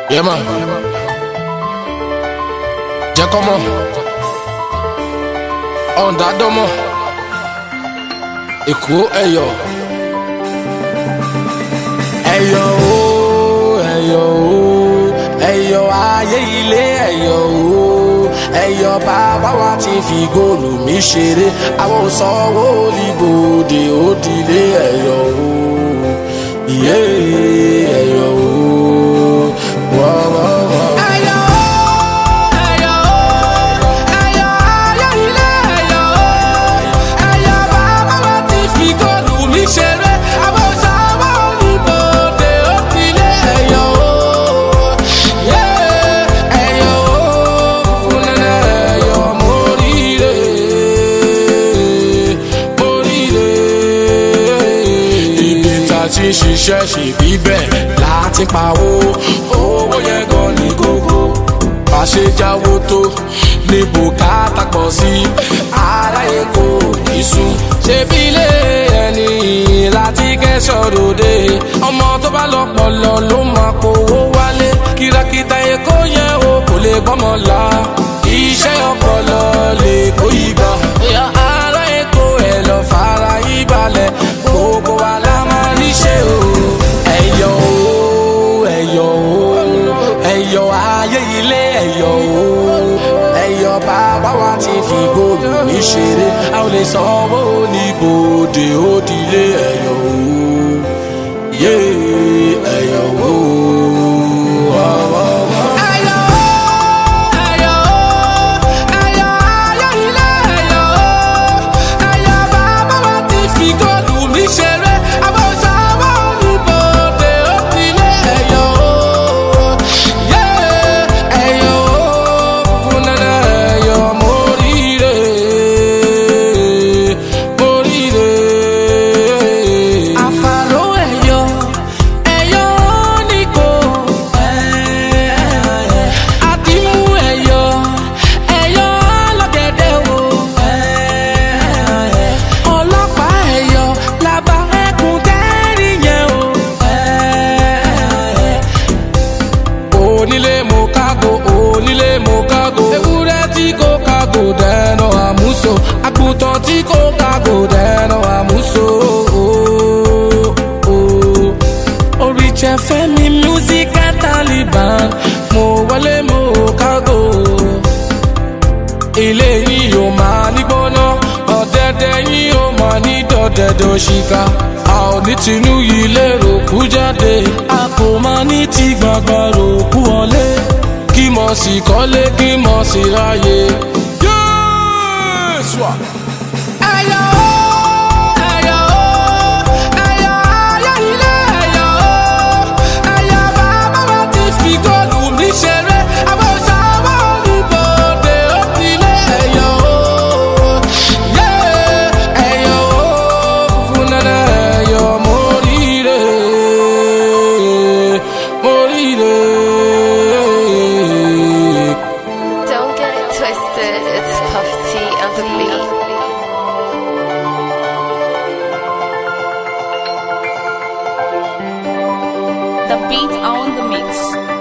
Yeah, man. Jẹ́ kọ́ mọ̀. Ọ̀ǹda dánmọ̀. Èkó ẹ̀yọ̀. Ẹ̀yọ̀ o, ẹ̀yọ̀ o, ẹ̀yọ̀ ayé ilé ẹ̀yọ̀ o. Ẹ̀yọ̀ bàbá wa ti fi góòlù mi ṣeré. Àwọn ò sanwó olùbòde òdìlé ẹ̀yọ̀ o. Ìyé ẹ̀yọ̀ o. Wọ́n wọ́n wọ́n. Ẹ̀yọ̀ o, ẹ̀yọ̀ o, ẹ̀yọ̀ ayé ilé ẹ̀yọ̀ o. Ẹ̀yọ̀ bàbá wa ti fi góòlù mi ṣeré. Àwọn ò sanwó olùbòde òdìlé ẹ̀yọ̀ o. Yeah, ẹ̀yọ̀ o, fúnlẹ̀ ẹ̀yọ̀ móríire, móríire. Ibi tá a ti ń ṣiṣẹ́ ṣe bíbẹ̀ láti pawó. Owó yẹn gan ni kókó. Bá ṣe jáwó tó ní bùkátà pọ̀ sí. Ará Èkó ní sùn. Ṣebí ilé ẹni láti kẹ́sọ̀ ròde. Ọmọ tó bá lọ́pọlọ ló máa kówó wálé. Kìràkìtà Èkó yẹn o kò lè gbọ́mọ la. Iṣẹ́ ọpọlọ lè kó ìgbà. Ará Èkó ẹ̀ lọ fara yí balẹ̀. Gbogbo wa la máa níṣẹ́ o. Ẹ̀yọ̀ o, ẹ̀yọ̀ o, ẹ̀yọ̀ ayé ilé ẹ̀yọ̀ o. Ẹ̀yọ̀ bàbá wa ti fi góòlù ní ṣeré. A ò lè sanwó ní bòde òdìlé ẹ̀yọ̀ o. Yé ẹ̀yọ̀ o. Wá, wá, wá. Ẹ̀yọ̀ o, ẹ̀yọ̀ o, ẹ̀yọ̀ ayé ilé ẹ̀yọ̀ o. Ẹ̀yọ̀ bàbá wa ti fi góòlù mi ṣeré. Àwọn ò sanwó ní bòde òdìlé ẹ̀yọ̀ o. Yé ẹ̀yọ̀ o, fúnlẹ̀ ẹ̀yọ̀ móríire, móríire. Àfàrò ẹ̀yọ̀, ẹ̀yọ̀ oníkó. Àdìmú ẹ̀yọ̀, ẹ̀yọ̀ ọlọ́gẹ̀dẹ̀ wo. Ọlọ́pàá ẹ̀yọ̀, làbá ẹkùn tẹ́rì yẹn o. Onílé mo kágo, onílé mo kágo. Ewúrẹ́ tí kò kágo dẹ́nà àmúso. Àgùntàn tí kò kágo dẹ́nà àmúso. Oríṣẹ́ Fẹ́mi musical Taliban, mo wọlé mo kágo. Ilé yìí ò máa ní gbóná, ọ̀dẹ̀dẹ̀ yìí ò máa ní dọ̀dẹ̀dẹ̀ òṣìkà. A ò ní tinú yìí lérò kú jáde, a kò máa ní ti gbàgbà rò kú wọlé. Kí mọ̀ sí kọ́lé, kí mọ̀ sí ráyè. Yéésù! Ẹyọ o, ẹyọ o, ẹyọ ayé ilé ẹyọ o. Ẹyọ bàbá wa ti fi góòlù mi ṣeré. Àwọn òṣàwọ̀ olùbòde ó ti lé ẹyọ o. Yé ẹyọ o, fúnlẹ̀ ẹyọ móríire, móríire. Don't get it twisted, it's Puff T on the beat. The beat on the mix.